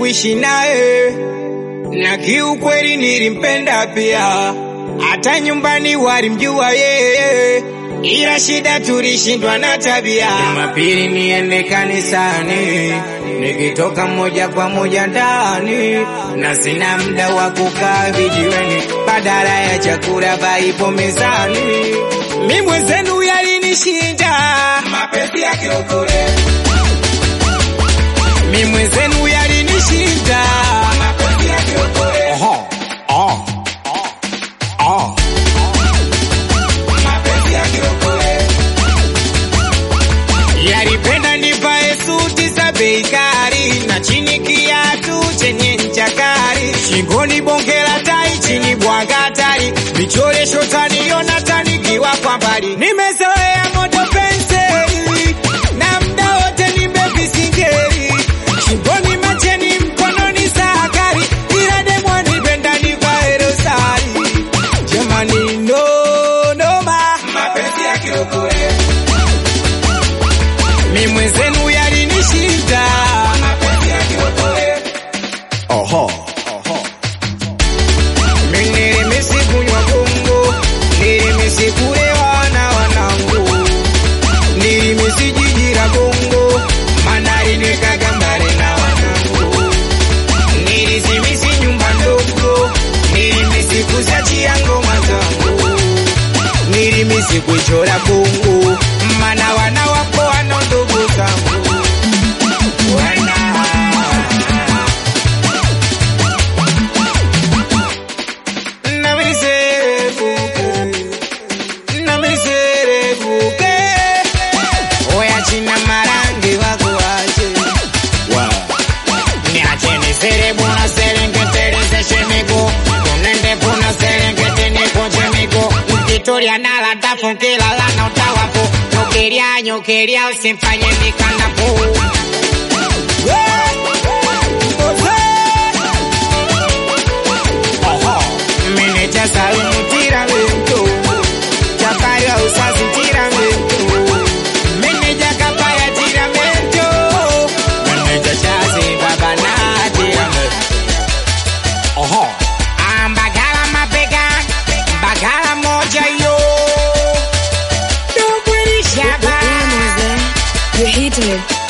kuishi naye, na kiukweli nilimpenda pia, hata nyumbani walimjua yeye, ila shida tulishindwa na tabia. Jumapili niende kanisani, nikitoka moja kwa moja ndani, na sina muda wa kukaa vijiweni, badala ya chakula vaipo mezani. Mi mwenzenu yalinishinda mapenzi ya kiokole, mi mwenzenu yalinishinda mapenzi ya kiokole. Oho, oh, oh. mapenzi ya kiokole. Yalipenda nivae suti za bei kali na chini kiatu chenye ncha kali, shingoni bonge la tai, chini bwaga tari, vichoresho taniona tanikiwa kwa mbali. Nimezoea moto penseli na mda wote nimevisingeli, shingoni macheni, mkononi sakari, ila demwa nipenda nivae rosari. Jamani, no noma, mapenzi ya kiokole mi mwenzenu yalinishinda mapenzi ya kiokole. Oho. Mi nilimisi kunywa gongo, nilimisi kulewa na wanangu, nilimisi jiji la bongo, maana linikaga mbali na wanangu, nilizimisi nyumba ndogo, nilimisi kuziachia ngoma zangu, nilimisi kuchora kungu, maana wana wako wana ndugu zangu wana Oya china marangi wakuache niacheni serebu na serengeterezeshe miguu tunende puna serengeti nikunje miguu mkitulia nala tafu kilala na utawafu nyukilia nyukilia usimfanye mikanapu Meneja Salumu tiramento Chakaria usazi tiramento Meneja Kapaya tiramento Meneja Chazi baba na tiramento Oho. Ambagala mabega Bagala moja yo Dogwiri shaba You're hitting it.